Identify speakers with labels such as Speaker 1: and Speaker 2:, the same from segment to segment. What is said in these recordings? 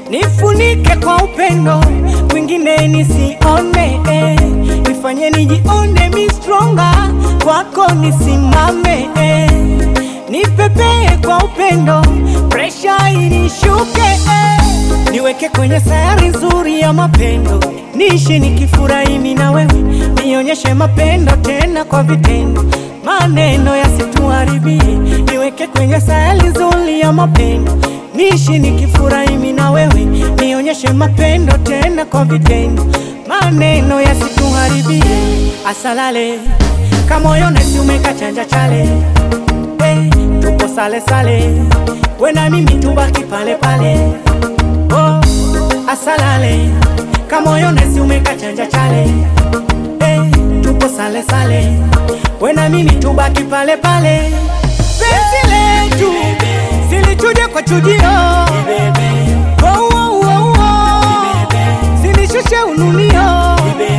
Speaker 1: nifunike kwa upendo, kwingine nisione eh. Nifanye nijione mi stronger, kwako nisimame eh. Nipepee kwa upendo, presha inishuke eh. Niweke kwenye sayari nzuri ya mapendo, niishi nikifurahi mimi na wewe, nionyeshe mapendo tena kwa vitendo, maneno yasituharibie. Niweke kwenye sayari nzuri ya mapendo, niishi nikifurahi mimi na wewe, nionyeshe mapendo tena kwa vitendo, maneno yasituharibie. Asalale kamoyo nesi umekachanja chale hey, tupo sale sale, we na mimi tubaki pale pale oh, asalale kamoyo nesi umekachanja chale hey, tupo sale sale, we na mimi tubaki pale pale, penzi letu silichuje kwa chujio oh, oh, oh, oh. silishushe ununio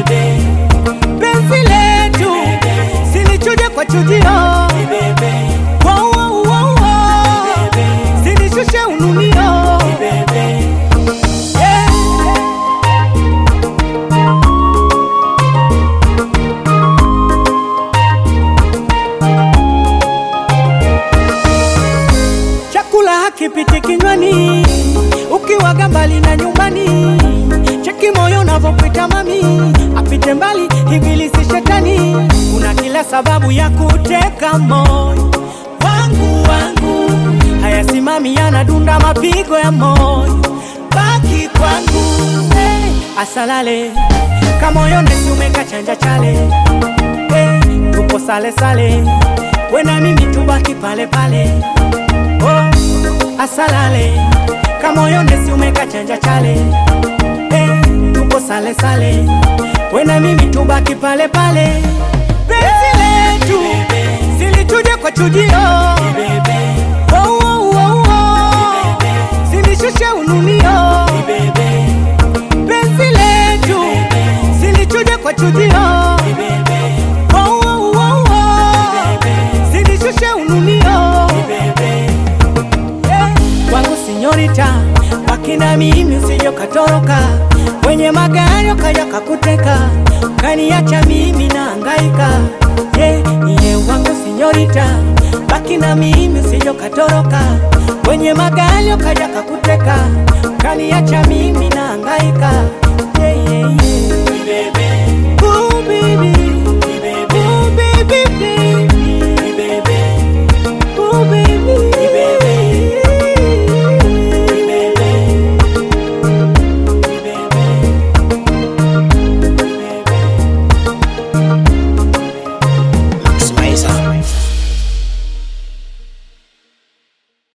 Speaker 1: penzi letu silichuje kwa chujio Wow, wow, wow, wow. Sinishushe ununio Yeah. Chakula hakipiti kinywani ukiwaga mbali na nyumbani, cheki moyo unavyopita mami, apite mbali ibilisi shetani. Una kila sababu ya kuteka moyo wangu wangu, hayasimami yanadunda mapigo ya moyo, baki kwangu hey, asalale kamoyo nesi umekachanja chale hey, tupo sale sale, we na mimi tubaki pale pale oh, asalale kamoyo nesi umekachanja chale hey, tupo sale sale, we na mimi tubaki pale pale, penzi letu silituje kwa chujio oh, oh, oh, oh. silishushe ununio penzi letu silichuje kwa chujio oh, oh, oh, oh. silishushe ununio Yeah. Kwangu sinyorita, baki na mimi usije ukatoroka, kwenye magari ukaja kakuteka, kaniacha mimi na hangaika. Yeah, yeah, wangu sinyorita, baki na mimi usije ukatoroka, kwenye magari ukaja kakuteka, kaniacha